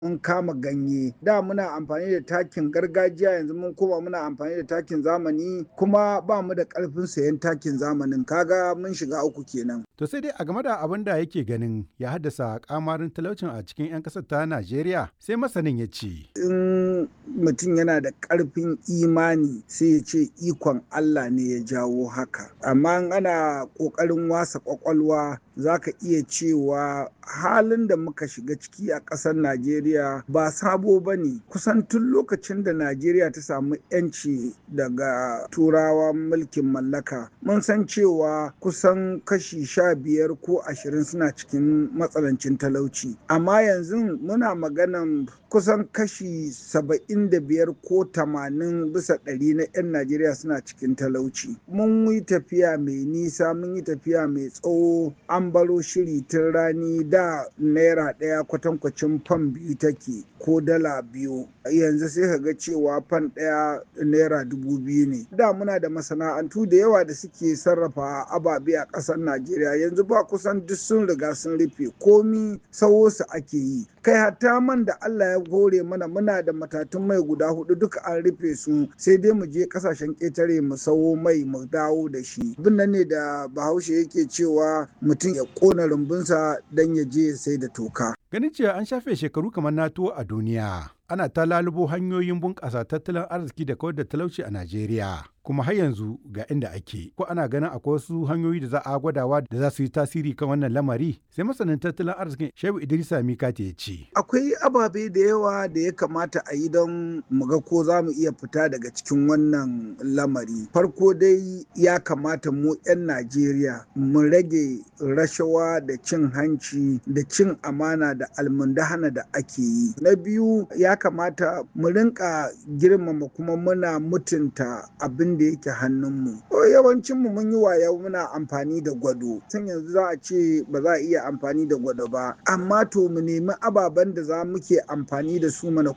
mun kama ganye da muna amfani da takin gargajiya yanzu mun koma muna amfani da takin zamani kuma ba mu da karfin sayan takin zamanin kaga mun shiga uku kenan To sai dai a game da abin da yake ganin ya haddasa kamarin talaucin a cikin 'yan ƙasar ta Najeriya sai masanin ya ce. in mutum yana da ƙarfin imani sai ya ce ikon Allah ne ya jawo haka amma in ana ƙoƙarin wasa ƙwaƙwalwa za ka iya cewa halin da muka shiga ciki a ƙasar Najeriya ba sabo ba ne kusan tun lokacin da Najeriya ta samu 'yanci daga turawa mulkin mallaka mun san cewa kusan kashi sha biyar ko ashirin suna cikin matsanancin talauci amma yanzu muna maganan kusan kashi saba'in da biyar ko tamanin bisa ɗari na 'yan Najeriya suna cikin talauci mun yi tafiya mai nisa mun yi tafiya mai tsawo an baro shiri tun rani da naira ɗaya kwatankwacin fan biyu take ko dala biyu yanzu sai ka ga cewa fan ɗaya naira dubu biyu ne da muna da masana'antu da yawa da suke sarrafa ababe a ƙasar najeriya yanzu ba kusan duk sun riga sun rufe komi sawo su ake yi kai hatta man da allah ya gore mana muna da matatun mai guda hudu duka an rufe su sai dai mu je kasashen ƙetare mu sawo mai mu dawo da shi abin nan ne da bahaushe yake cewa mutum ya ƙona rumbunsa don ya je ya sai da toka Ganin cewa an shafe shekaru kamar na tuwo a duniya. Ana ta lalubo hanyoyin bunƙasa tattalin arziki da kawar da talauci a Najeriya. Kuma har yanzu ga inda ake. Ko ana ganin akwai wasu hanyoyi da za a gwadawa da za su yi tasiri kan wannan lamari? Sai masanin tattalin arzikin Shehu Idrisa Mikati ya ce. akwai ababe da yawa da ya kamata a yi don mu ga ko za mu iya fita daga cikin wannan lamari farko dai ya kamata mu 'yan najeriya mu rage rashawa da cin hanci da cin amana da almundahana da ake yi na biyu ya kamata mu rinka girmama kuma muna mutunta abin da yake hannunmu yawancinmu mun yi waya muna amfani da gwado tun yanzu za a ce ba za a iya amfani da gwado ba amma to mu nemi ababen da za muke amfani da su mana